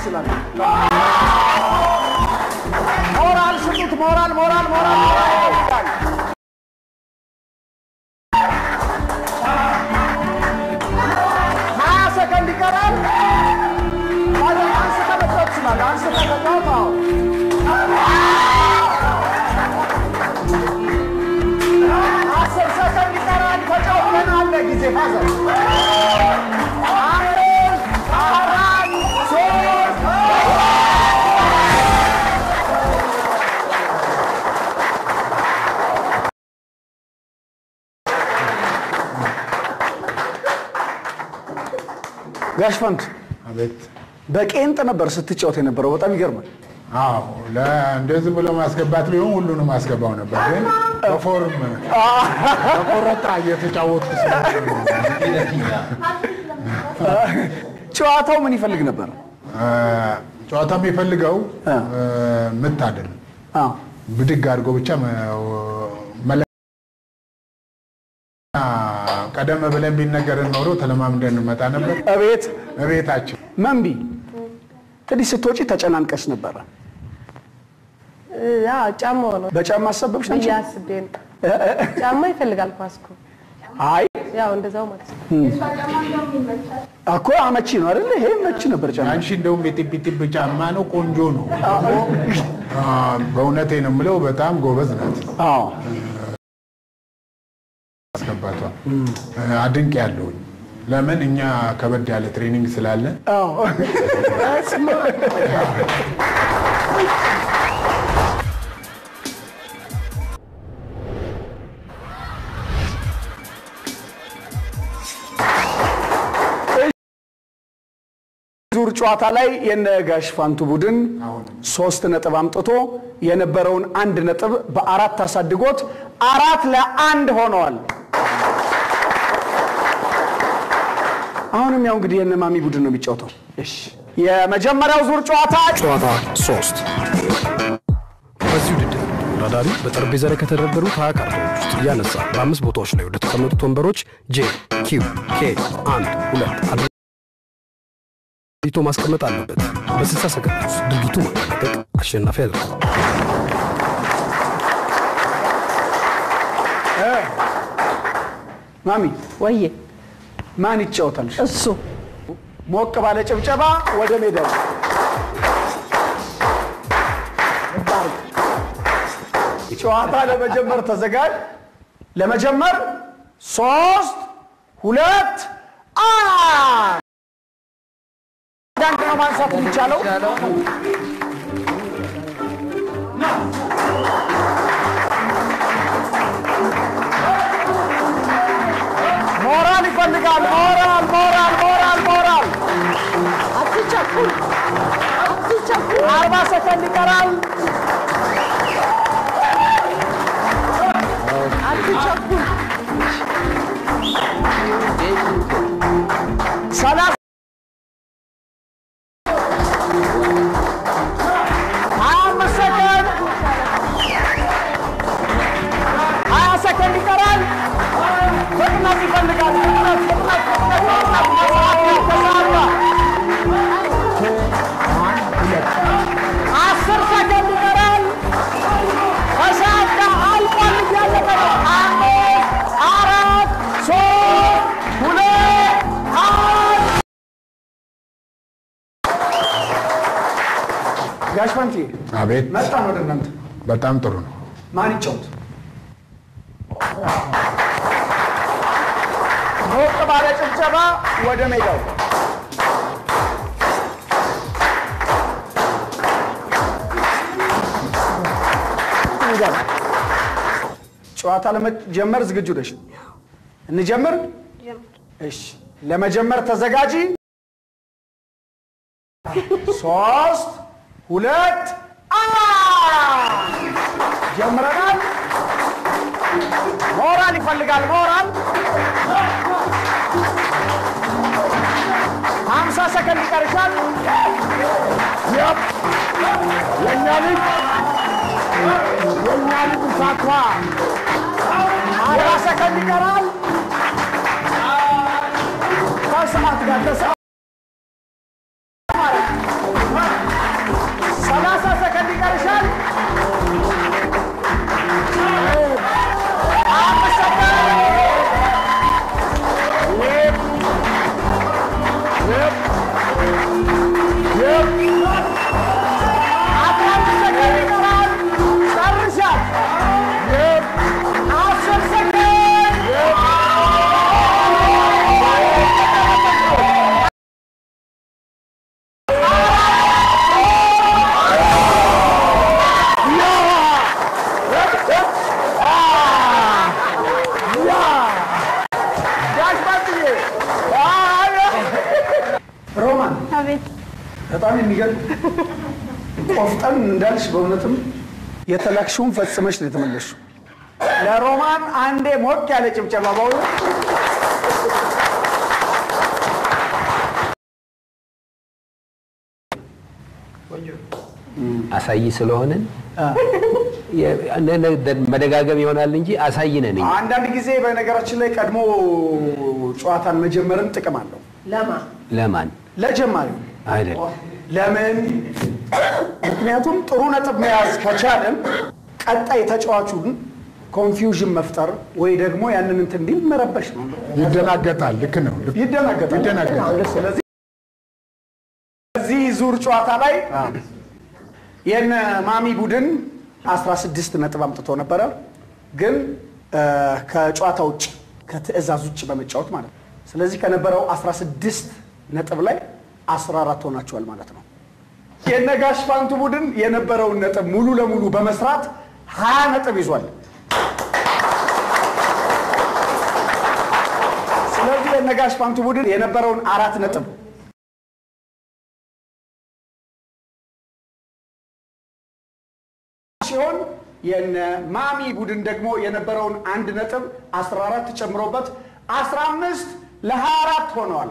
ይችላል። ሞራል ስጡት። ሞራል ሞራል ሞራል ሞራል ይፈልጋል። ሀያ ሰከንድ ይቀራል። ታዲያ አንስተህ መጫወት ትችላለህ። አንስተህ ተጫወት። አዎ አስር ሰከንድ ይቀራል። ተጫወት። ገና አለ ጊዜ ፋዘር አምስት አራት ሶስት ጋሽ ፈንቱ አቤት። በቄንጥ ነበር ስትጫወት የነበረው። በጣም ይገርማል። አዎ እንደዚህ ብሎ ማስገባት ቢሆን ሁሉንም አስገባው ነበር፣ ግን በፎርም በቆረጣ እየተጫወትኩ ስለሆነ ጨዋታው ምን ይፈልግ ነበር? አ፣ ጨዋታ የሚፈልገው አ። ምት አይደለም፣ አዎ ብድግ አድርጎ ብቻ መለ ቀደም ብለን ቢነገርን ኖሮ ተለማምደን እንመጣ ነበር። እቤት እቤታችን መንቢ እንግዲህ ስትወጪ ተጨናንቀሽ ነበረ። ያ ጫማው ነው በጫማ አሰበብሽ አንቺ? ብዬ አስቤ ነው። ጫማ ይፈልጋል ኳስ እኮ አይ ያው እንደዛው ማለት ነው። እኮ አመቺ ነው አይደል? ይሄ መቺ ነበር ጫማ። አንቺ እንደውም የጢቢጢብ ጫማ ነው፣ ቆንጆ ነው። አ፣ በእውነቴ ነው የምለው፣ በጣም ጎበዝ ናት። አዎ አስገባቷ አድንቅ ያለውኝ ለምን እኛ ከበድ ያለ ትሬኒንግ ስላለን አዎ ዙር ጨዋታ ላይ የነ ጋሽ ፋንቱ ቡድን ሶስት ነጥብ አምጥቶ የነበረውን አንድ ነጥብ በአራት አሳድጎት አራት ለአንድ ሆነዋል። አሁንም ያው እንግዲህ የነ ማሚ ቡድን ነው የሚጫወተው። እሺ የመጀመሪያው ዙር ጨዋታ ጨዋታ ሶስት በዚህ ውድድር ተወዳዳሪ በጠረጴዛ ላይ ከተደረደሩት ሀያ ካርታዎች ውስጥ እያነሳ በአምስት ቦታዎች ላይ ወደ ተቀመጡት ወንበሮች ጄ ኪው ኬ አንድ ሁለት አድርጎ ማስቀመጥ አለበት። በ60 ሰከንድ ውስጥ ድርጊቱ ማጠናቀቅ አሸናፊ ያደርጋል። ማሚ ወዬ ማን ይጫወታል? እሱ ሞቅ ባለ ጭብጨባ ወደ ሜዳው ጨዋታ ለመጀመር ተዘጋጅ። ለመጀመር ሶስት ሁለት አንድ አንድ ነው ማንሳት የሚቻለው። ሞራል ይፈልጋል። ሞራል ሞራል ሞራል ሞራል አትቸኩል፣ አትቸኩል። አርባ ሰከንድ ይቀራል። አትቸኩል። ሰላሳ ሀያ አምስት ሰከንድ ሀያ ሰከንድ ይቀራል። ፍጥነት ይፈልጋል። ፍጥነት ፍጥነት ፍጥነት ፍጥነት ተሳካ። አስር ሰከንድ ይቀራል። ተሳካ። አልቋል። እያለቀ ነው። አምስት አራት ሶስት ሁለት አንድ ጋሽ ፈንቲ አቤት መጣን ወደ እናንተ። በጣም ጥሩ ነው። ማን ይጫወት? ሞቅ ባለ ጭብጨባ ወደ ሜዳው እንገባ። ጨዋታ ለመጀመር ዝግጁ ነሽ? እንጀምር። እሺ፣ ለመጀመር ተዘጋጂ። ሶስት ሁለት አንድ ጀምረናል። ሞራል ይፈልጋል። ሞራል ሀምሳ ሰከንድ ይቀርሻል። ያፕ የእኛ ልጅ የእኛ ልጅ ሳቷ አርባ ሰከንድ ይቀራል። ከሰዓት ጋር ከሰዓት አቤት በጣም የሚገርም ቆፍጠን እንዳልሽ በእውነትም የተላክሽውን ፈጽመሽ ነው የተመለስሽው። ለሮማን አንዴ ሞቅ ያለ ጭብጨባ በእውነት አሳይ ስለሆንን የ- ነ- ነ- መደጋገም ይሆናል እንጂ አሳይ ነን እኛ። አንዳንድ ጊዜ በነገራችን ላይ ቀድሞ ጨዋታን መጀመርም ጥቅም አለው። ለማ ለማን ለጀማሪው አይደለም ለምን? ምክንያቱም ጥሩ ነጥብ መያዝ ከቻልን ቀጣይ ተጫዋቹን ኮንፊውዥን መፍጠር ወይ ደግሞ ያንን እንትን እንዲል መረበሽ ነው። ይደናገጣል። ልክ ነው። ልክ- ይደናገጣል። ይደናገጣል። ስለዚህ በዚህ ዙር ጨዋታ ላይ የነ ማሚ ቡድን 16 ነጥብ አምጥቶ ነበረ፣ ግን እ፣ ከጨዋታ ውጭ ከትዕዛዝ ውጭ በመጫወት ማለት ነው። ስለዚህ ከነበረው 16 ነጥብ ላይ 14 ሆናቸዋል ማለት ነው። የነጋሽ ፋንቱ ቡድን የነበረውን ነጥብ ሙሉ ለሙሉ በመስራት 20 ነጥብ ይዟል። ስለዚህ የነጋሽ ፋንቱ ቡድን የነበረውን አራት ነጥብ ሲሆን የነ ማሚ ቡድን ደግሞ የነበረውን አንድ ነጥብ 14 ጨምሮበት 15 ለ24 ሆነዋል።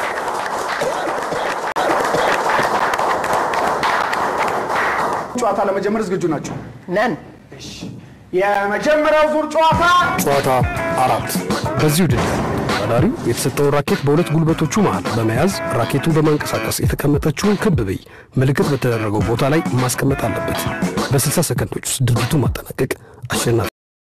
ጨዋታ ለመጀመር ዝግጁ ናቸው? ነን የመጀመሪያው ዙር ጨዋታ ጨዋታ አራት በዚህ ውድድር ተወዳዳሪው የተሰጠውን ራኬት በሁለት ጉልበቶቹ መሃል በመያዝ ራኬቱን በማንቀሳቀስ የተቀመጠችውን ክብ ብይ ምልክት በተደረገው ቦታ ላይ ማስቀመጥ አለበት። በ60 ሰከንዶች ውስጥ ድርጊቱን ማጠናቀቅ አሸናፊ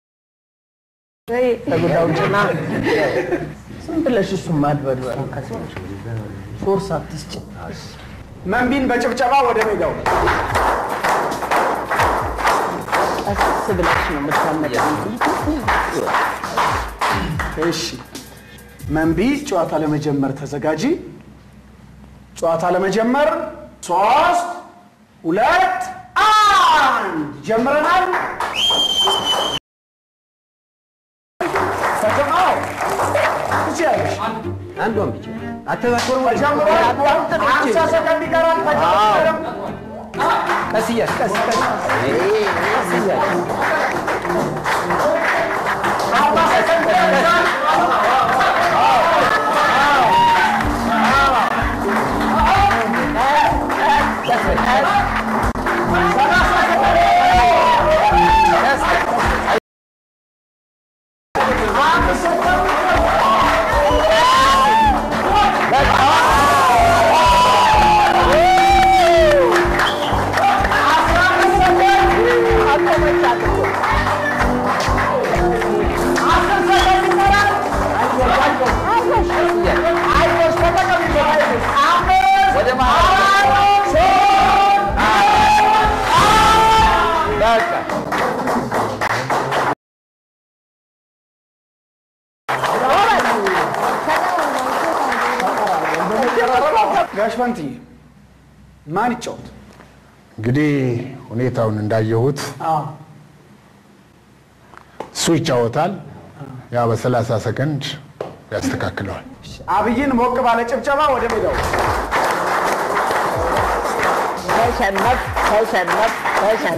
ተጉዳው ጭና ዝም ብለሽ እሱን ማድበድበር ሶርስ አትስጭ መንቢን በጭብጨባ ወደ ሜዳው ቀስ ብለሽ ነው የምታመጪው። እሺ መንቢ ጨዋታ ለመጀመር ተዘጋጂ። ጨዋታ ለመጀመር ሶስት ሁለት አንድ ጀምረናል። ፈተናው ትችያለሽ። አንዷን ብቻ አተባኮር ተጀምሯል። አምሳ ሰከንድ ይቀራል። ተጀምሯል። ቀስ እያልሽ ቀስ ቀስ ቀስ እያልሽ አርባ ሰከንድ ይቀራል። ጋሽ ፋንትዬ ማን ይጫወት? እንግዲህ ሁኔታውን እንዳየሁት እሱ ይጫወታል። ያ በሰላሳ ሰከንድ ያስተካክለዋል። አብይን ሞቅ ባለ ጭብጨባ ወደ ሜዳው ተሸነፍ ተሸነፍ ተሸነፍ